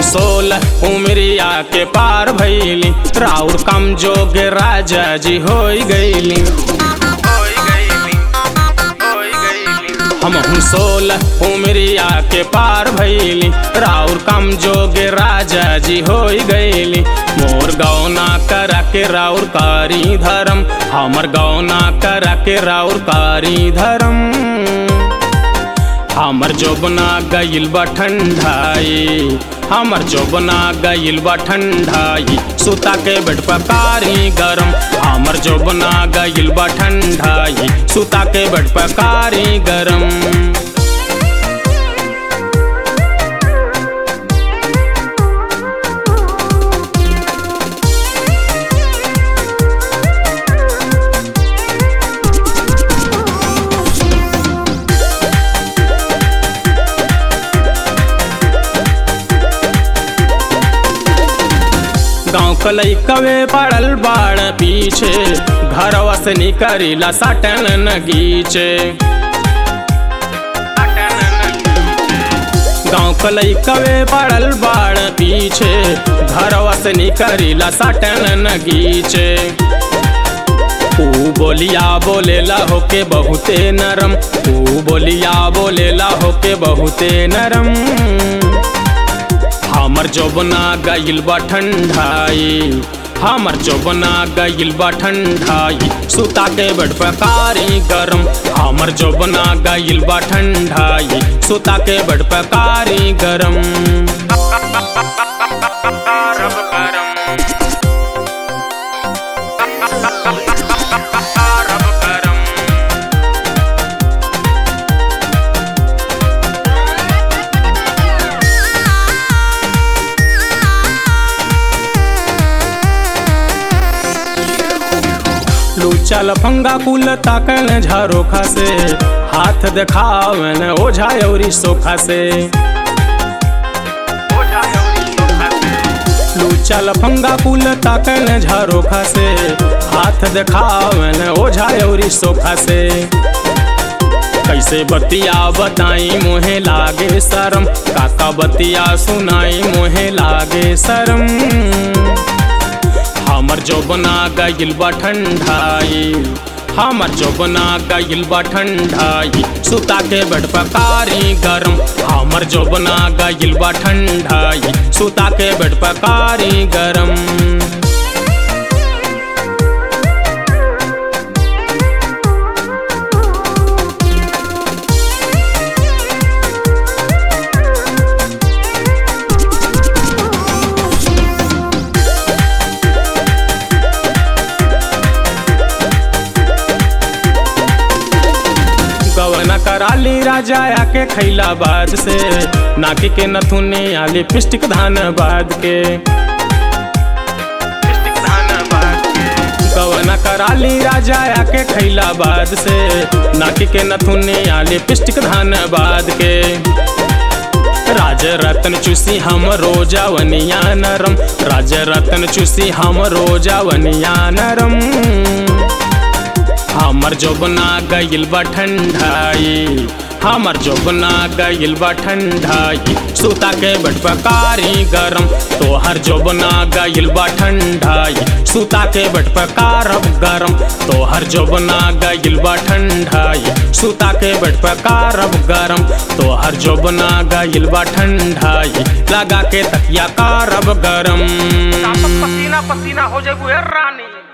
हम सोलह उमरिया के पार भैली राउर कम जोग राजा जी हो गईली हम हूँ सोलह उमरिया के पार भैली राउर कम जोग राजा जी हो गईली मोर गौना कर के राउर कारी धर्म हमर गौना कर के राउर कारी धर्म हमर जोबना गईल बा ठंडाई हमर जोबना गईल बा ठंडाई सुता के बेड पकारी गरम हमर जोबना गईल बा ठंडाई सुता के बेड पकारी गरम गाँव कलई कवे पड़ल बाड़ पीछे घरवा से निकरीला सटन नगीचे गाँव कलई कवे पड़ल बाड़ पीछे घरवा से निकरीला सटन नगीचे ऊ बोलिया बोलेला होके बहुते नरम ऊ बोलिया बोलेला होके बहुते नरम हमर जोबना गईल बा ठंडाई हमर जोबना गईल बा ठंडाई सुता के बड़ पकारी गरम हमर जोबना गईल बा ठंडाई सुता के बड़ पकारी गरम लूचा लफंगा कुल ताकन झारोखा से हाथ देखावन ओझा औरी सोखा से लूचा लफंगा कुल ताकन झारोखा से हाथ देखावन ओझा औरी सोखा से कैसे बतिया बताई मोहे लागे शरम काका बतिया सुनाई मोहे लागे शरम हमर जोबना गईल बा ठंडाई हमर जोबना गईल बा ठंडाई सुता के बेड पकारी गरम हमर जोबना गईल बा ठंडाई सुता के बेड पकारी गरम गवना कराली राजा आके खैला बाद से नाकी के नथुने आ लिपस्टिक धान बाद के गवना कराली राजा आके खैला बाद से नाकी के नथुने आ लिपस्टिक धान बाद के राज रतन चूसी हम रोजा वनिया नरम राज रतन चूसी हम रोजा वनिया नरम हमर जोबना गईल बा ठंडाई हमर जोबना गईल बा ठंडाई सुता के बट पकारी गरम तोहर जोबना गईल बा ठंडाई सुता के बट पकारब गरम तोहर जोबना गईल बा ठंडाई सुता के बट पकारब गरम तोहर जोबना गईल बा ठंडाई लगा के तकिया कारब गरम पसीना पसीना हो जाए रानी